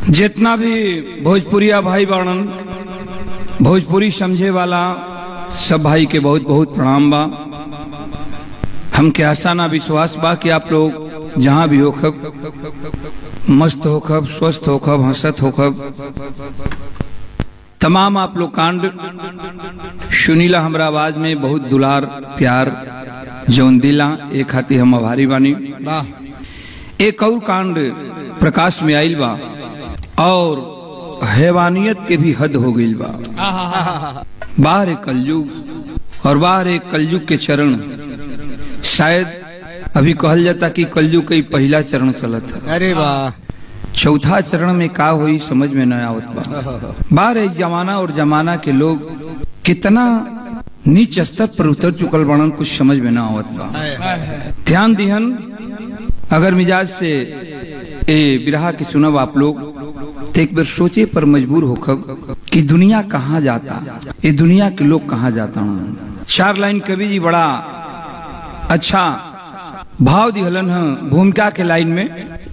जितना भी भोजपुरिया भाई बाणन भोजपुरी समझे वाला सब भाई के बहुत बहुत प्रणाम बा हमके आशा ना विश्वास बा कि आप लोग जहाँ भी होखब मस्त होखब स्वस्थ होखब हंसत होखब तमाम आप लोग कांड सुनीला हमरा आवाज में बहुत दुलार प्यार जौन दिला एक खातिर हम आभारी बानी एक और कांड प्रकाश में आइल बा और हैवानियत के भी हद हो गई बा बाहर एक कलयुग और बाहर एक कलयुग के चरण शायद अभी कहल जाता कि कलयुग का ही पहला चरण चलत है अरे वाह चौथा चरण में का हुई समझ में न आवत बा बाहर एक जमाना और जमाना के लोग कितना नीच स्तर पर उतर चुकल बनन कुछ समझ में न आवत बा ध्यान दिहन अगर मिजाज से ए बिरहा के सुनब आप लोग तो एक बार सोचे पर मजबूर होखब कि दुनिया कहाँ जाता ये दुनिया के लोग कहाँ जाता हूँ चार लाइन कवि जी बड़ा अच्छा भाव दिहलन है भूमिका के लाइन में